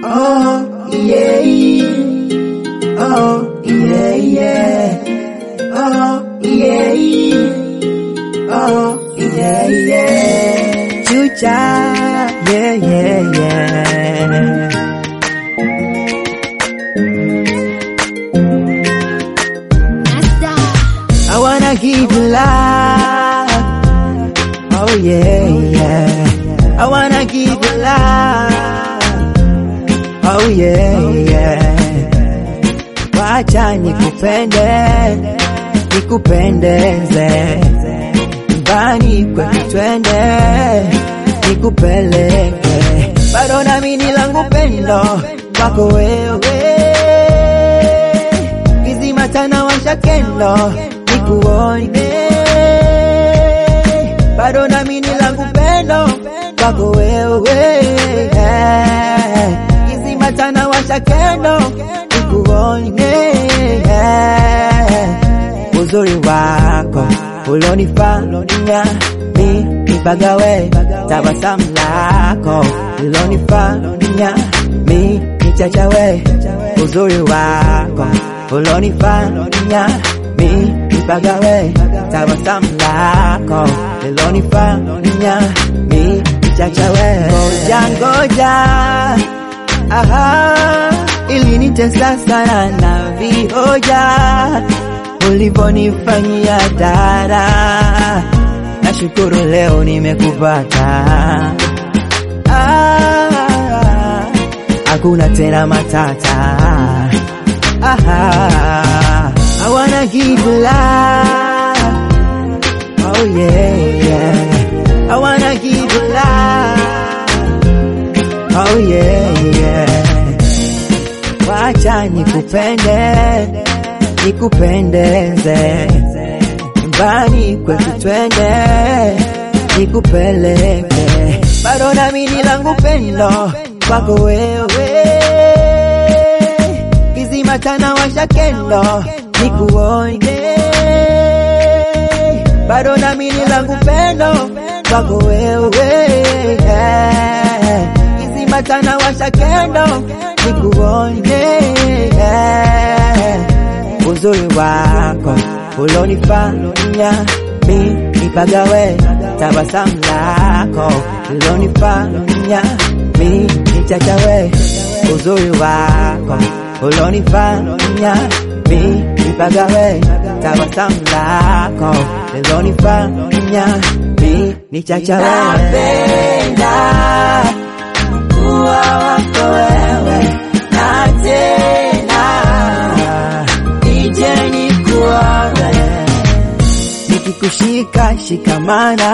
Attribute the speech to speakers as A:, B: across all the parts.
A: Oh, yeah, oh, yeah, yeah. Oh, yeah, oh, yeah, yeah. Chucha, yeah, yeah, yeah. I wanna give you love. Oh yeah, yeah. I wanna give you love. Oh yeah, yeah. Wacha nikupende, nikupendeze. Nyumbani kwetu twende, nikupeleke. Bado nami ni langu pendo kwako wewe kizima tana washa kendo nikuone, bado nami ni langu pendo kwako wewe, kizima tana washa kendo nikuone, uzuri wako ulonifanya mi nipagawe, tabasamu lako ulonifanya mi nichachawe, uzuri wako ulonifanya mi nipagawe, tabasamu lako ulonifanya mi nichachawe. Ngoja ngoja, aha, ilinitesa sana na vihoja ulivyonifanyia dara, nashukuru leo nimekupata. Ah, hakuna tena matata. Ah, I wanna give you love. Oh yeah, yeah. I wanna give you love. Oh yeah, yeah. Wacha nikupende, nikupendeze. Nyumbani kwetu twende, nikupeleke. Bado nami ni langu pendo kwako wewe kizima tana washa kendo nikuone, bado nami ni langu pendo kwako wewe, kizima tana washa kendo nikuone, uzuri wako ulonifanya mi nipagawe, tabasamu lako ulonifanya mi nichachawe, uzuri wako ulonifanya mi nipagawe, tabasamu lako ulonifanya mi nichachawe. Napenda kuwa wako wewe na tena nije nikuone, nikikushika shikamana,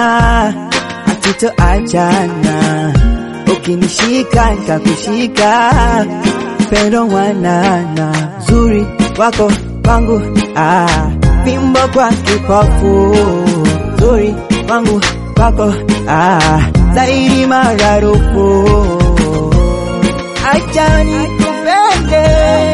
A: hatitoachana, ukinishika nikakushika pendo mwanana, zuri wako kwangu, ah, fimbo kwa kipofu, zuri wangu kwako, ah, zaidi mararufu, acha nikupende